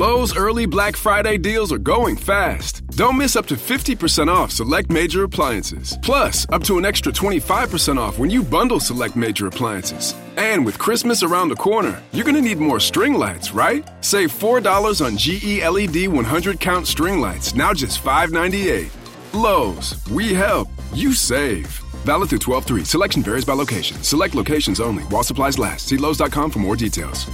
Lowe's early Black Friday deals are going fast. Don't miss up to 50% off select major appliances. Plus, up to an extra 25% off when you bundle select major appliances. And with Christmas around the corner, you're going to need more string lights, right? Save $4 on GE LED 100 count string lights, now just $5.98. Lowe's, we help, you save. Valid through 12 3. Selection varies by location. Select locations only while supplies last. See Lowe's.com for more details.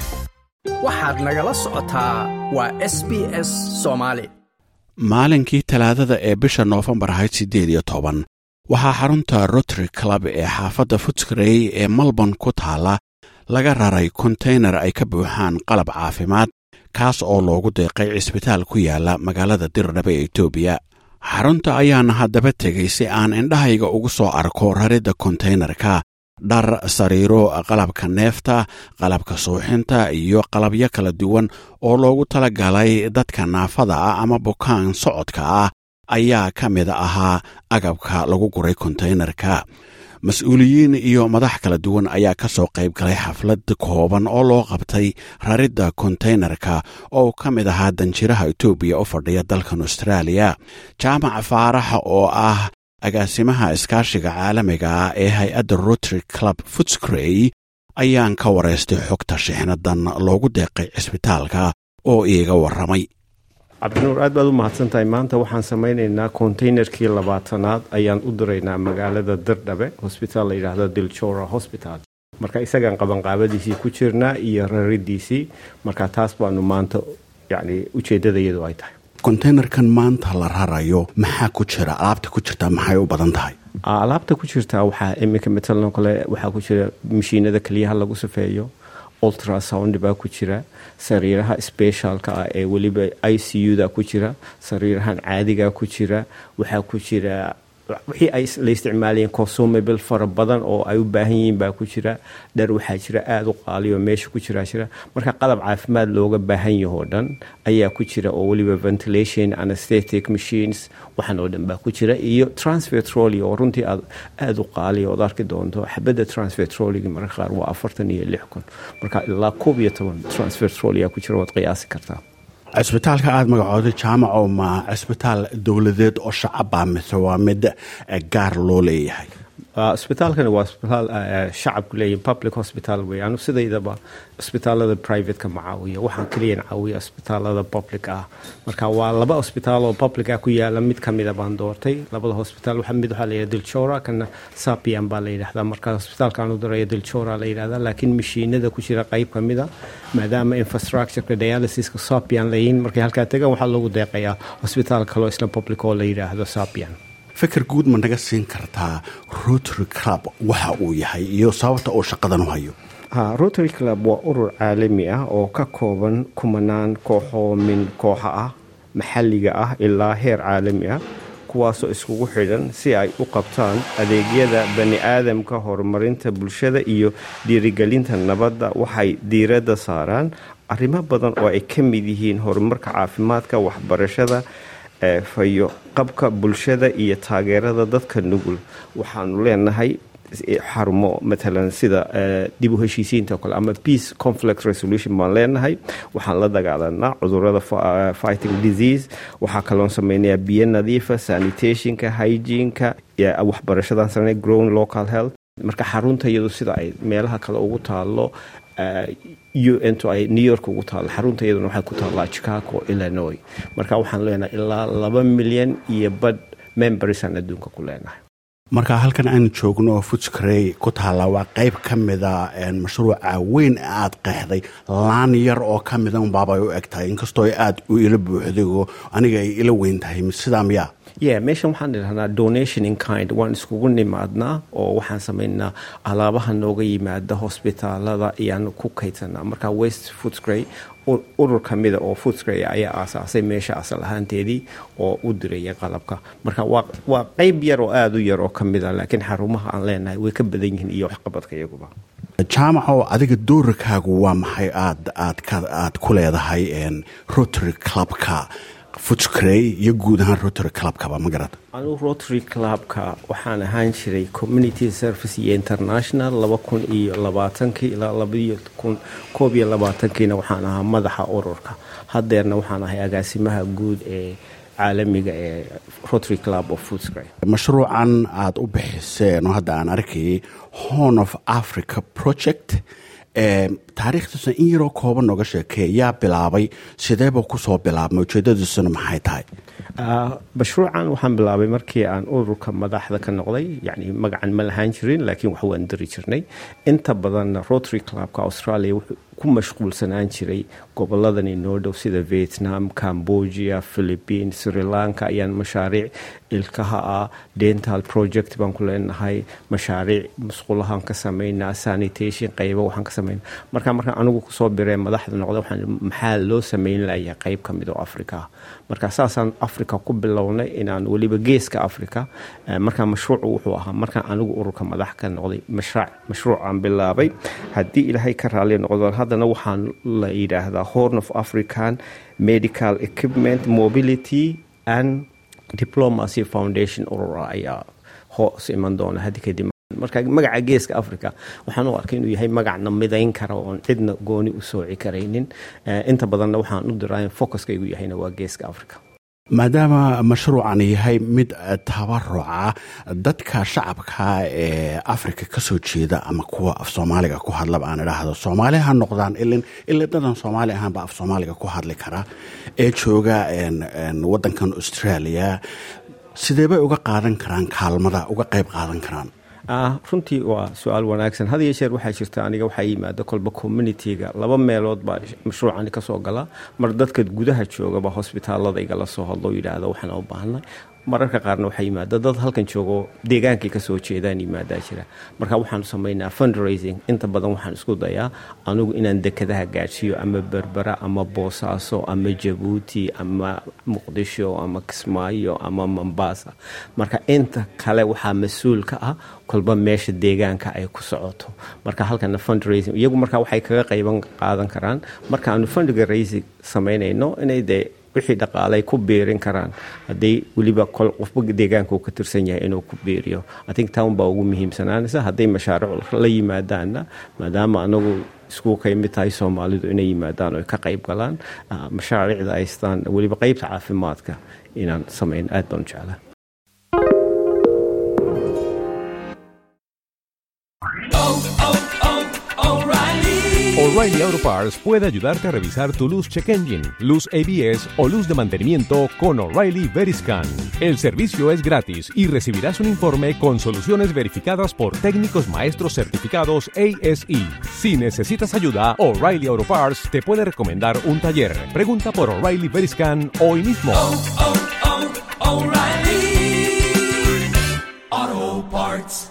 waxaad nagala socotaa waa s b s soomaali maalinkii talaadada ee bisha noofembar ahayd siddeed iyo toban waxaa xarunta rotary club ee xaafadda futskrey ee melbourne ku taalla laga raray konteynar ay ka buuxaan qalab caafimaad kaas oo loogu deeqay cisbitaal ku yaala magaalada dirdhabe ee etoobiya xarunta ayaana haddaba tegay si aan indhahayga ugu soo arko raridda konteynarka dhar sariiro qalabka neefta qalabka suuxinta iyo qalabyo kala duwan oo loogu tala galay dadka naafada ah ama bukaan socodka ah ayaa ka mid ahaa agabka lagu guray konteynarka mas-uuliyiin iyo madax kala duwan ayaa ka soo qayb galay xaflad kooban oo loo qabtay raridda konteynarka oo ka mid ahaa danjiraha etoobiya u fadhiya dalkan austraaliya jaamac faaraxa oo ah agaasimaha iskaashiga caalamiga ah ee hay-adda rotary club futscrey ayaan ka waraystay xogta shixnadan loogu deeqay cisbitaalka oo iiga warramay cabdinuur aad baad u mahadsan tahay maanta waxaan samaynaynaa konteynerkii labaatanaad ayaan u diraynaa magaalada dirdhabe hosbitaal la yidhaahdo dilchora hosbital marka isagaan qabanqaabadiisii ku jirnaa iyo raridiisii marka taas baanu maanta yani ujeedadayadu ay tahay konteynerkan maanta la rarayo maxaa ku jira alaabta ku jirta maxay u badan tahay alaabta ku jirta waxaa iminka matalan kale waxaa ku jira mashiinada keliyaha lagu safeeyo ultrasound baa ku jira sariiraha specialka ah ee weliba i c u da ku jira sariirahan caadiga ku jira waxaa ku jira wixii ay la isticmaalayeen consumable fara badan oo ay u baahan yihiin baa ku jira dhar waxaa jira aada u qaaliyo meesha ku jiraa jira marka qalab caafimaad looga baahan yahoo dhan ayaa ku jira oo weliba ventilation anesthetic machines waxaan oo dhan baa ku jira iyo transfer trolly oo runtii aad aada u qaaliya ood arki doonto xabadda transfer trollyga mararka qaar waa afartan iyo lix kun marka ilaa koob iyo toban transfer trolly aa ku jira waad qiyaasi kartaa cisbitaalka aada magacooday jaamaco ma cisbitaal dowladeed oo shacaba mise waa mid gaar loo leeyahay isbitaalkani waa isbitaal shacabku leeyihin public hospital wey anu sidaydaba isbitaalada privateka ma caawiya waxaan keliyan caawiya isbitaalada public ah marka waa laba isbitaal oo public ah ku yaala mid kamida baan doortay labada hospital mid waxaa layidhahda dilchora kana sapian baa la yidhahdaa marka isbitaalkaan u daraya dilchora la yidhahdaa laakiin mashiinada ku jira qayb kamida maadaama infrastructureka dialysiska sapian layihin markay halkaa tegaan waxaa loogu deeqayaa hosbitaal kaloo isla public oo la yidhaahdo sapian fikir guud ma naga siin kartaa rotary club waxa uu yahay iyo sababta uu shaqadan u hayo ha rotary club waa urur caalami ah oo ka kooban kumanaan kooxoo min kooxa ah maxalliga ah ilaa heer caalami ah kuwaasoo iskugu xidhan si ay u qabtaan adeegyada bani aadamka horumarinta bulshada iyo dhiirigelinta nabadda waxay diiradda saaraan arrimo badan oo ay ka mid yihiin horumarka caafimaadka waxbarashada fayo qabka bulshada iyo taageerada dadka nugul waxaanu leenahay xarumo matalan sida dib u heshiisiinta o kale ama peace conflict resolution baan leenahay waxaan la dagaalanaa cudurada fighting disease waxaa kaloon sameynayaa biyo nadiifa sanitationka hygienka waxbarashadan sanay grown local health marka xarunta iyadu sida ay meelaha kale ugu taalo u n to ay new york ugu taalo xarunta iyaduna waxay ku taallaa chicago illinois marka waxaan leenahay ilaa laba milyan iyo badh membersaan adduunka ku leenahay marka halkan aanu joogno oo futscrey ku taalla waa qayb ka mida mashruuca weyn aad qeexday laan yar oo ka mida unbaabay u eg tahay inkastoo ay aada u ila buuxday oo aniga ay ila weyn tahay sidaa miyaa ye meeshan waxaan idhahnaa donation in kind waan iskugu nimaadnaa oo waxaan samaynaa alaabaha nooga yimaada hosbitaalada ayaanu ku kaydsanaa marka west footscray urur kamida oo footscray ayaa aasaasay meesha asal ahaanteedii oo u diraya qalabka marka waa qeyb yar oo aada u yar oo kamida laakiin xarumaha aan leenahay way ka badan yihiin iyo waxqabadka iyaguba jaamaco adiga doorarkaagu waa maxay aad aad aad ku leedahay rotary clubka futscrey iyo guud ahaan rotary clubkaba ma garata anugu rotary clubka waxaan ahaan jiray community service iyo international laba kun iyo labaatankii ilaa labaiyo kun koob iyo labaatankiina waxaan ahaa madaxa ururka haddeerna waxaan ahay agaasimaha guud ee caalamiga ee rotary club of footscray mashruucan aada u bixiseen oo hadda aan arkayay horn of africa project taariikhdiisuna in yaroo kooban nooga sheekee yaa bilaabay sideeba kusoo bilaabmay ujeedadiisuna maxay tahay mashruucan waxaan bilaabay markii aan ururka madaxda ka noqday yani magacan ma lahaan jirin laakiin wax waan diri jirnay inta badanna rotary clubka australia wuxuu ku mashquulsanaan jiray goboladan inoo dhow sida vietnam cambodia philippine sri lanka ayaan mashaariic ilkaha ah dental project baan ku leenahay mashaariic musqulahaan ka samaynaa sanitation qaybo waxaan ka samaynaa marka markaan anigu kusoo biree madaxda noqday waxaan maxaa loo samayn layaa qayb ka mid oo africa ah marka saasaan africa ku bilownay inaan weliba geeska africa markaa mashruucu wuxuu ahaa markaan anigu ururka madax ka noqday mashruucaan bilaabay haddii ilaahay ka raali noqdo haddana waxaan la yidhaahdaa horn of african medical equipment mobility and diplomacy foundation urura ayaa hoos iman doona haddi kadib marka magaca geeska africa waxaan u arkay inuu yahay magacna midayn kara oon cidna gooni u sooci karaynin inta badanna waxaan u diraa focuskaygu yahayna waa geeska africa maadaama mashruucan yahay mid tabaruca dadka shacabka ee africa kasoo jeeda ama kuwa af soomaaliga ku hadlaba aan idhaahdo soomaali ha noqdaan ilin ila dadan soomaali ahaanba af soomaaliga ku hadli kara ee jooga wadankan australia sidee bay uga qaadan karaan kaalmada uga qayb qaadan karaan runtii waa su-aal wanaagsan had iyo jeer waxaa jirta aniga waxaa yimaada kolba communitiga laba meelood baa mashruucani kasoo gala mar dadka gudaha joogaba hosbitaalada igala soo hadlo yidhaahda waxaan u baahnay mararka qaarna waxaa yimaada dad halkan joogo deegaankay kasoo jeedaan yimaadaa jira marka waxaanu samaynaa fundraising inta badan waxaan isku dayaa anigu inaan dekadaha gaadhsiiyo ama berbera ama boosaaso ama jabuuti ama muqdisho ama kismaayo ama mombasa marka inta kale waxaa mas-uul ka ah kolba meesha deegaanka ay ku socoto marka halkana fundraising iyagu marka waxay kaga qayban qaadan karaan markaanu fundraising samaynayno inay dee wixii dhaqaalay ku biirin karaan hadday weliba qofba deegaanka uu ka tirsan yahay inuu ku biiriyo athink town baa ugu muhiimsanaanaysa hadday mashaariic la yimaadaanna maadaama anagu isku ka mid tahay soomaalidu inay yimaadaan oo ka qayb galaan mashaariicda aystaan weliba qeybta caafimaadka inaan samayn aad baan u jeclaa O'Reilly Auto Parts puede ayudarte a revisar tu luz check engine, luz ABS o luz de mantenimiento con O'Reilly Veriscan. El servicio es gratis y recibirás un informe con soluciones verificadas por técnicos maestros certificados ASE. Si necesitas ayuda, O'Reilly Auto Parts te puede recomendar un taller. Pregunta por O'Reilly Veriscan hoy mismo. Oh, oh, oh, O'Reilly Auto Parts.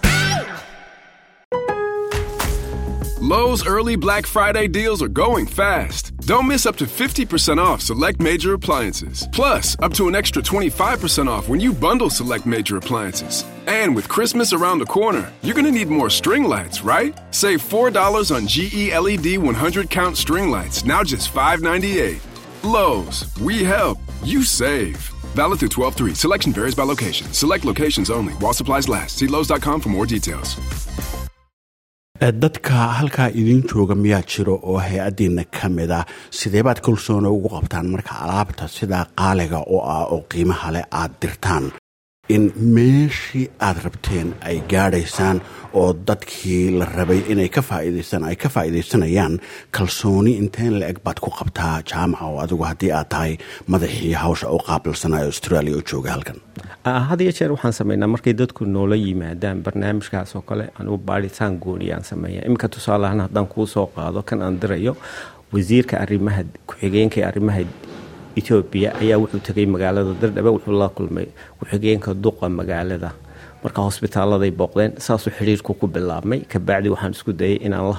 Lowe's early Black Friday deals are going fast. Don't miss up to 50% off select major appliances. Plus, up to an extra 25% off when you bundle select major appliances. And with Christmas around the corner, you're going to need more string lights, right? Save $4 on GE LED 100 count string lights, now just $5.98. Lowe's, we help, you save. Valid through 12 3. Selection varies by location. Select locations only while supplies last. See Lowe's.com for more details. dadka halkaa idiin jooga miyaa jiro oo hay-addiina ka mid ah sidee baad kalsoona ugu qabtaan marka alaabta sidaa qaaliga oo ah oo qiimaha leh aad dirtaan in meeshii aad rabteen ay gaadhaysaan oo dadkii la rabay inay ka faa'iidaystaan ay ka faa'iidaysanayaan kalsooni inteen la eg baad ku qabtaa jaamaca oo adigu haddii aad tahay madaxii hawsha u qaabilsanaa australia oo jooga halkan had iyo jeer waxaan sameynaa markay dadku noola yimaadaan barnaamijkaas oo kale anugu baaritaan gooniyaan sameeya iminka tusaaleahaan haddaan kuu soo qaado kan aan dirayo wasiirka arimaha ku-xigeenka arrimaha etoobiya ayaa wuxuu tegay magaalada dardhabe wuxuu la kulmay ku-xigeenka duqa magaalada marka hosbitaaladay booqdeen saasuu xidhiirku ku bilaabmay kabacdi waxaan isku dayay inaan la hadlo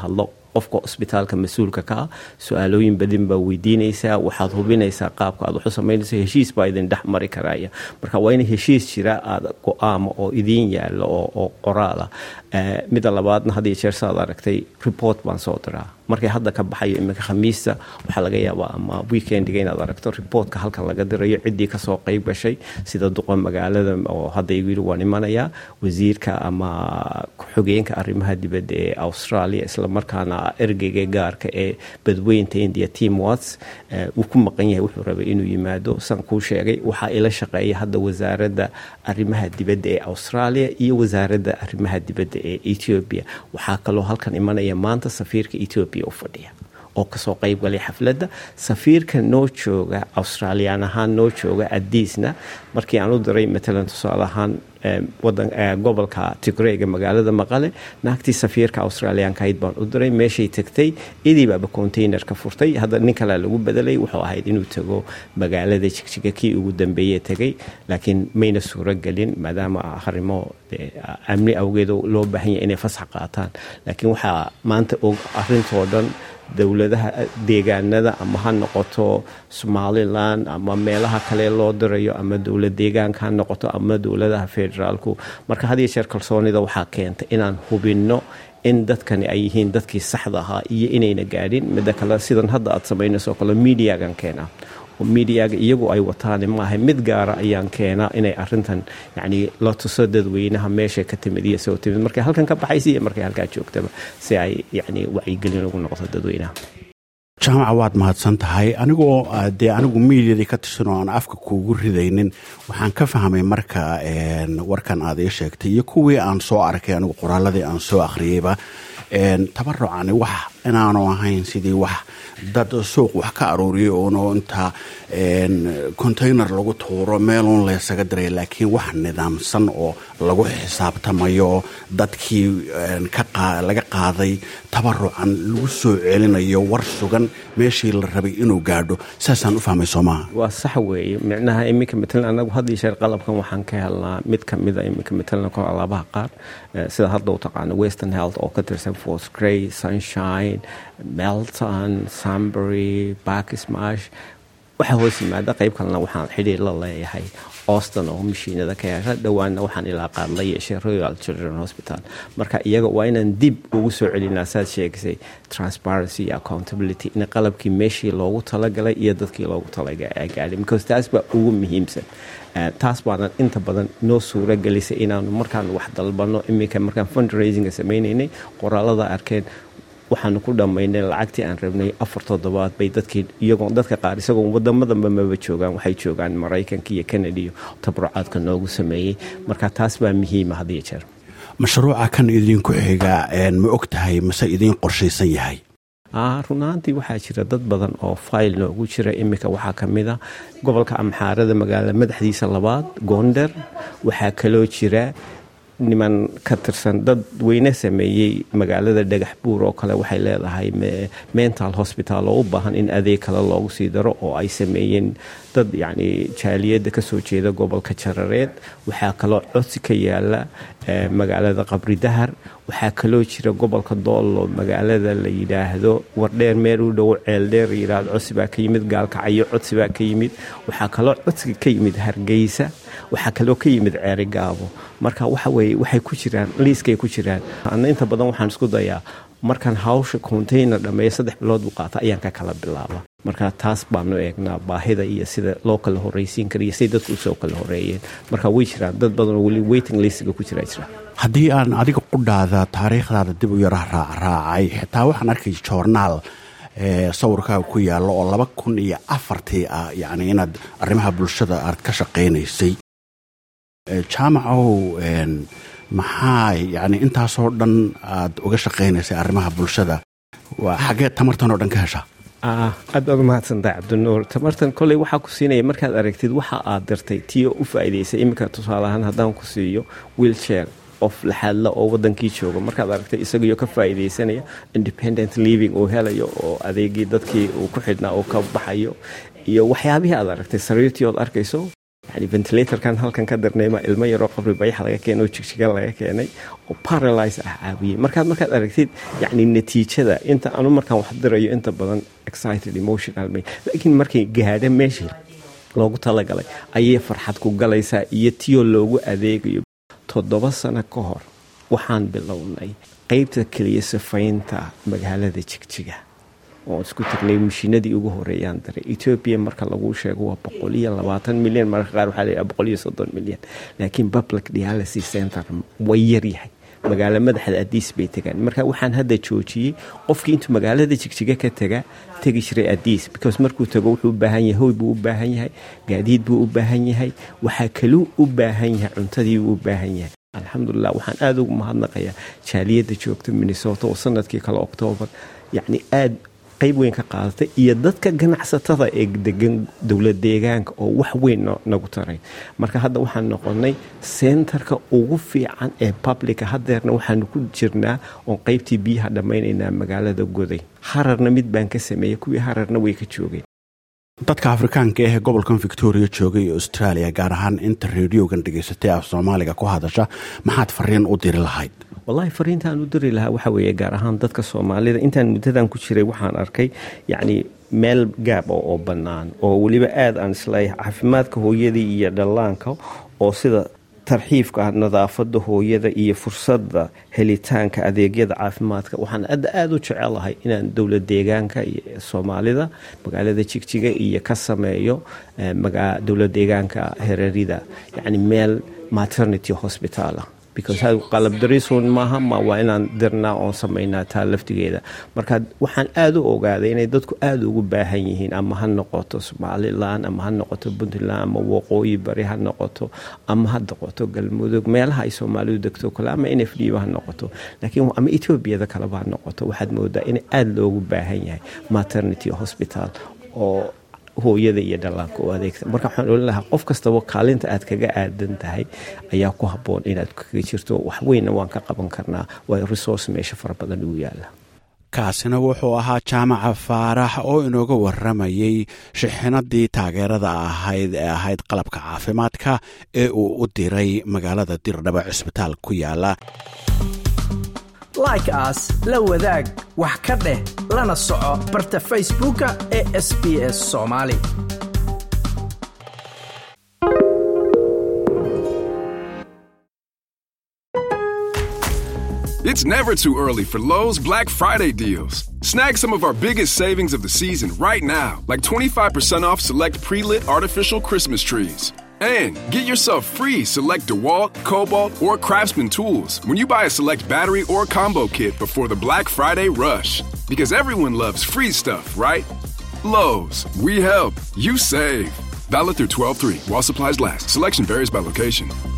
qofka cusbitaalka mas-uulka ka ah su-aalooyin badin baa weydiinaysaa waxaad hubinaysaa qaabka aad waxu samaynayso heshiis baa idin dhex mari karaya marka waa in heshiis jira aada go-aama oo idiin yaalo oo qoraala midda labaadna had iyo jeer saad aragtay report baan soo diraa markay hadda ka baxayo iminka khamiista waxaa laga yaabaa ama weekendiga inaad aragto reportka halkan laga dirayo ciddii kasoo qeyb gashay sida duqa magaalada oo hadda igu yiri waan imanayaa wasiirka ama ku-xogeenka arrimaha dibadda ee australia islamarkaana ergeyga gaarka ee badweynta india team wats uu ku maqan yahay wuxuu rabay inuu yimaado san kuu sheegay waxaa ila shaqeeya hadda wasaaradda arrimaha dibadda ee australia iyo wasaaradda arrimaha dibadda ee ethiopia waxaa kaloo halkan imanaya maanta safiirka ethiopia u fadhiya oo kasoo qeyb galay xafladda safiirka noo jooga australiyaan ahaan noo jooga adiisna markii aan u diray matalan tusaale ahaan gobolka tigreyga magaalada maqale naagtii safiirka australiyaankahayd baan u diray meeshay tagtay idiibaaba containerka furtay hadda nin kalea lagu bedelay wuxuu ahayd inuu tago magaalada jigjiga kii ugu dambeeye tegay laakiin mayna suuro gelin maadaama harimo amni awgeed loo baahan yahay inay fasax qaataan laakiin waxaa maanta og arintoo dhan dowladaha deegaanada ama ha noqoto somalilan ama meelaha kale loo dirayo ama dowlad deegaanka ha noqoto ama dowladaha federaalku marka had iyo jeer kalsoonida waxaa keenta inaan hubinno in dadkani ay yihiin dadkii saxda ahaa iyo inayna gaadhin midda kale sidan hadda aad samaynayso kale mediagan keenaa oo mediaga iyagu ay wataan maaha mid gaara ayaan keenaa inay arintan yani la tuso dadweynaha meesha ka timid iyo soo timid markay halkan ka baxaysa iyo markay halkaa joogtaba si ay yani wacyigelin ugu noqoto dadweynaha jaamaca waad mahadsan tahay anigoo dee anigu miidiyadii ka tirsan oo aan afka kuugu ridaynin waxaan ka fahmay marka warkan aad ii sheegtay iyo kuwii aan soo arkay anigu qoraaladii aan soo akhriyeyba tabarucani wax inaanu ahayn sidii wax dad suuq wax ka aruuriyay oono inta container lagu tuuro meeluun laysaga diray laakiin wax nidaamsan oo lagu xisaabtamayo dadkii laga qaaday tabarucan lagu soo celinayo war sugan meeshii la rabay inuu gaadho saasaan u fahmay soomaha waa sax weeye micnaha iminka matalan anagu had iyo sheer qalabkan waxaan ka helnaa mid kamida iminka matalan kol alaabaha qaar sida hadda u taqaano western health oo ka tirsan fort gray sunshine melton sunbury backsmash waxaa hoos yimaada qayb kalena waxaan xidhiir la leeyahay auston oo mashiinada ka hesha dhowaanna waxaan ilaa qaad la yeeshay royal children hospital marka iyaga waa inaan dib ugu soo celinaa saad sheegisay transparency iyo accountability in qalabkii meeshii loogu talagalay iyo dadkii loogu talagaadhay because taas baa ugu muhiimsan taas baanan inta badan noo suura gelisay inaanu markaan wax dalbano iminka markaan fundraisinga sameynaynay qoraalada arkeen waxaanu ku dhammaynay lacagtii aan rabnay afar toddobaad bay dadkii iyagoo dadka qaar isagoo wadamadanba maba joogaan waxay joogaan maraykanka iyo canada iyo tabrucaadka noogu sameeyey marka taas baa muhiima had iyo jeer mashruuca kan idinku xiga ma og tahay mase idiin qorshaysan yahay runaantii waxaa jira dad badan oo fayl noogu jira iminka waxaa ka mid a gobolka amxaarada magaalada madaxdiisa labaad goonder waxaa kaloo jira niman ka tirsan dad weyne sameeyey magaalada dhagax buur oo kale waxay leedahay mental hospital oo u baahan in adeeg kale loogu sii daro oo ay sameeyeen dad yacni jaaliyadda kasoo jeeda gobolka jarareed waxaa kaloo codsi ka yaala magaalada qabri dahar waxaa kaloo jira gobolka doollo magaalada la yidhaahdo wardheer meel u dhow ceeldheer yidhaahdo codsi baa ka yimid gaalkacyo codsi baa ka yimid waxaa kaloo codsiga ka yimid hargeysa waxaa kaloo ka yimid ceeri gaabo marka waxa weye waxay ku jiraan liiskay ku jiraan ana inta badan waxaan isku dayaa markaan hawsha container dhammeeya saddex bilood buu qaata ayaan ka kala bilaaba marka taas baanu eegnaa baahida iyo sida loo kala horreysiin kara iyo siday dadku usoo kala horreeyeen marka way jiraan dad badan oo weli waiting listiga ku jira jira haddii aan adiga qudhaada taariikhdaada dib u yara raacraacay xitaa waxaan arkay joornaal sawirkaaga ku yaallo oo laba kun iyo afartii ah yacni inaad arrimaha bulshada aad ka shaqaynaysay jaamacow maxaa yani intaasoo dhan aad uga shaqaynaysay arrimaha bulshada waa xaggee tamartan oo dhan ka heshaa aad baad umahadsantahay cabdinuur tamartan koley waxaa ku siinaya markaad aragtid waxa aad dirtay tiyo u faa'iidaysay iminka tusaaleahaan haddaan ku siiyo wiilchair qof laxaadla oo wadankii jooga markaad aragtay isagiyo ka faa'iidaysanaya independent living uu helayo oo adeegii dadkii uu ku xidhnaa uu ka baxayo iyo waxyaabihii aad aragtay sariirtii ood arkayso yani ventilatorkan halkan ka darnayma ilmo yaroo qabri bayax laga keenay oo jigjiga laga keenay oo paralyze ah caawiyey markaad markaad aragtid yani natiijada inta anu markaan wax dirayo inta badan excited emotional may laakiin markay gaadha meeshii loogu talagalay ayay farxad ku galaysaa iyo tiyoo loogu adeegayo toddoba sano ka hor waxaan bilownay qeybta keliya sifaynta magaalada jigjiga oo isku tagnay mashiinadii ugu horeeyaan daray etoobiya marka lagu sheego waa boqol iyo labaatan milyan mararka qaar waxaa layihaha boqol iyo soddon milyan laakiin public dialysis center way yaryahay magaalo madaxda adiis bay tegaan marka waxaan hadda joojiyey qofkii intuu magaalada jigjiga ka taga tegi jiray adiis because markuu tago wuxuu u baahan yahay hoy buu u baahan yahay gaadiid buu u baahan yahay waxaa kaluu u baahan yahay cuntadii buu u baahan yahay alxamdulilah waxaan aada ugu mahadnaqayaa jaaliyadda joogta minnesota oo sanadkii kale oktoobar yacni aada qayb weyn ka qaadatay iyo dadka ganacsatada ee degan dowlad deegaanka oo wax weyn nagu taray marka hadda waxaan noqonay sentarka ugu fiican ee publica hadeerna waxaanu ku jirnaa oon qaybtii biyaha dhammaynaynaa magaalada goday hararna mid baan ka sameeyey kuwii hararna way ka joogeen dadka afrikaanka ahee gobolkan victoria joogay ee australia gaar ahaan inta reediogan dhegaysatay af soomaaliga ku hadasha maxaad fariin u diri lahayd wallahi fariintaan u diri lahaa waxaa weeye gaar ahaan dadka soomaalida intaan muddadan ku jiray waxaan arkay yacni meel gaab oo bannaan oo weliba aada aan isleeyahay caafimaadka hooyadii iyo dhallaanka oo sida tarxiifka ah nadaafada hooyada iyo fursadda helitaanka adeegyada caafimaadka waxaan adda aada u jecelahay inaan dowlad deegaanka iyo soomaalida magaalada jigjiga iyo ka sameeyo dowlad deegaanka herarida yacni meel maternity hospitaala because qalab dariisuun maaha ma waa inaan dirnaa oon samaynaa taa laftigeeda marka waxaan aada u ogaaday inay dadku aada ugu baahan yihiin ama ha noqoto somalilan ama ha noqoto puntland ama waqooyi bari ha noqoto ama ha noqoto galmudug meelaha ay soomaalidu degto kale ama n f d ba ha noqoto laakiin ama etoobiyada kaleba ha noqoto waxaad moodaa in aada loogu baahan yahay maternity hospital oo hooyada iyo dhallaanka u adeegta marka waxaan olin lahaa qof kastaba kaalinta aad kaga aadan tahay ayaa ku habboon inaad kaga jirto wax weynna waan ka qaban karnaa waayo resource meesha fara badan ugu yaala kaasina wuxuu ahaa jaamaca faarax oo inooga waramayey shixinadii taageerada ahayd ee ahayd qalabka caafimaadka ee uu u diray magaalada dirdhaba cisbitaal ku yaala like aas la wadaag wax ka dheh lana soco barta facebooka ee sb s soomaali It's never too early for Lowe's Black Friday deals. Snag some of our biggest savings of the season right now, like 25% off select pre lit artificial Christmas trees. And get yourself free select DeWalt, Cobalt, or Craftsman tools when you buy a select battery or combo kit before the Black Friday rush. Because everyone loves free stuff, right? Lowe's, we help, you save. Valid through 12 3 while supplies last. Selection varies by location.